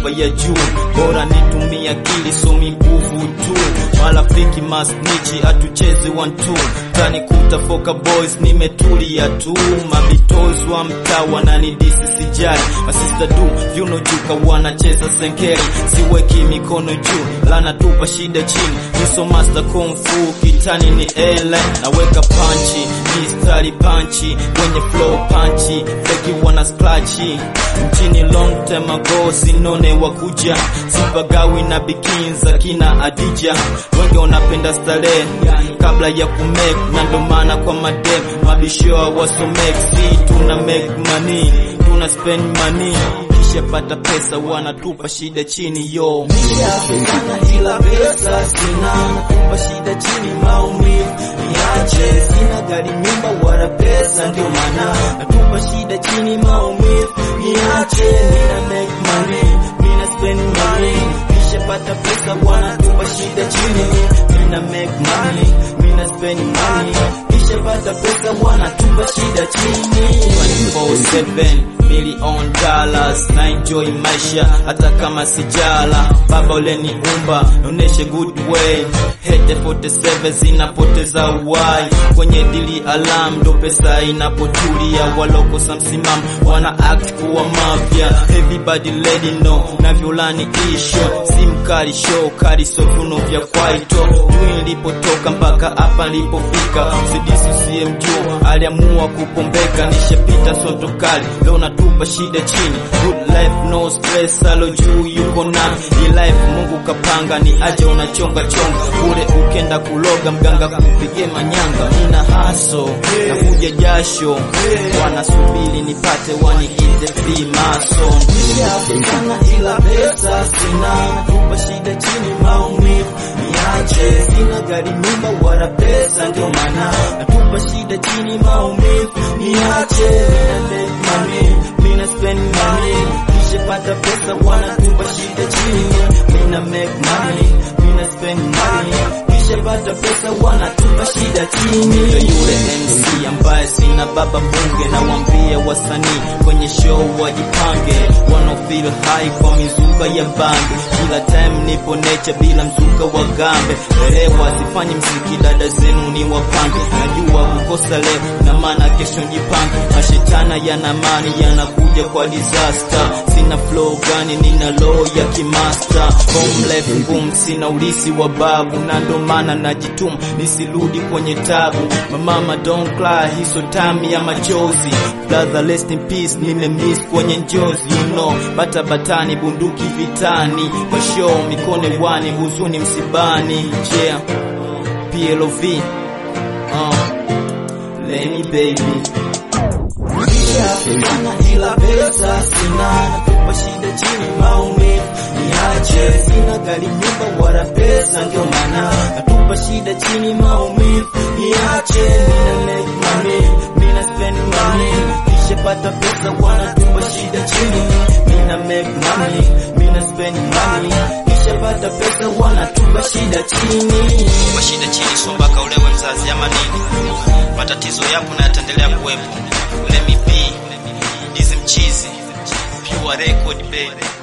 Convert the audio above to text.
nyumba ya juu, bora nitumie akili somi nguvu tu, marafiki masnichi atucheze one two, tanikuta foka boys nimetulia tu, mabitozi wa mtaa wananidisi sijali, masista du vyuno juu wanacheza senkeli, siweki mikono juu, lana tupa shida chini, niso master kung fu kitani ni ele, naweka panchi mistari panchi wenye flow panchi feki wana splachi mchini long time ago sinone wakuja sipagawi na bikinza kina adija wengi wanapenda starehe kabla ya kumek na ndo maana kwa madem mabishoa wasomek si tuna make money tuna spend money kisha pata pesa wanatupa shida chini yo Sana ila pesa sina, nakupa shida chini maumivu niache, sina gari nyumba wala pesa, ndio maana natupa shida chini maumivu niache, mina make money, mina spend money, kisha pata pesa wanatupa shida chini, mina make money, mina spend money, kisha pata pesa wanatupa shida chini 24/7 million dollars na enjoy maisha hata kama sijala baba uleniumba noneshe good way hete 47 zinapoteza uhai kwenye dili alam ndo pesa inapotulia walokosa msimamo wana act kuwa mafya everybody lady no navyolani isho simkali show kali sovuno vya kwaito juu ilipotoka mpaka hapa nilipofika sidisi usiyemjua aliamua kupombeka nishapita soto kali leo natupa shida chini good life no stress alo juu yuko na hii life mungu kapanga ni aje unachonga chonga ule ukenda kuloga mganga kupige manyanga nina haso nakuja jasho wanasubiri nipate waniite free mason sana ila pesa sina, natupa shida chini maumivu niache, sina gari nyumba wala pesa, ndio maana natupa shida chini maumivu niache, mina make money, mina spend money, kisha pata pesa wanatupa shida chini, mina make money, mina spend money, kisha pata pesa wanatupa shida chini. Ndio yule MC ambaye sina baba bunge na wambia wasanii kwenye show wajipange wanna feel high kwa mizuka ya bange kila time nipo nature bila mzuka wa gambe elewa sifanye mziki dada zenu ni wapange najua kukosa leo na maana kesho jipange mashetana yana mani yanakuja kwa disaster sina flow gani nina low ya kimaster home life ngumu sina ulisi wa babu na ndo maana najituma nisirudi kwenye tabu mamama don't cry hiso time ya machozi brother rest in peace nimemiss kwenye njozi you know bata batani bunduki vitani kwa show mikono wani huzuni msibani yeah PLOV uh, Lenny baby sana ila pesa sina, natupa shida chini maumivu niache, sina gari nyumba wala pesa, ndio maana natupa shida chini maumivu niache, mina make money, mina spend money, kisha pata pesa wanatupa shida chini, mina make money, mina spend money, kisha pata pesa wanatupa shida chini. kwa shida chini so mpaka ulewe mzazi ama nini matatizo yapo na yataendelea kuwepo let me be dizi mchizi pure record baby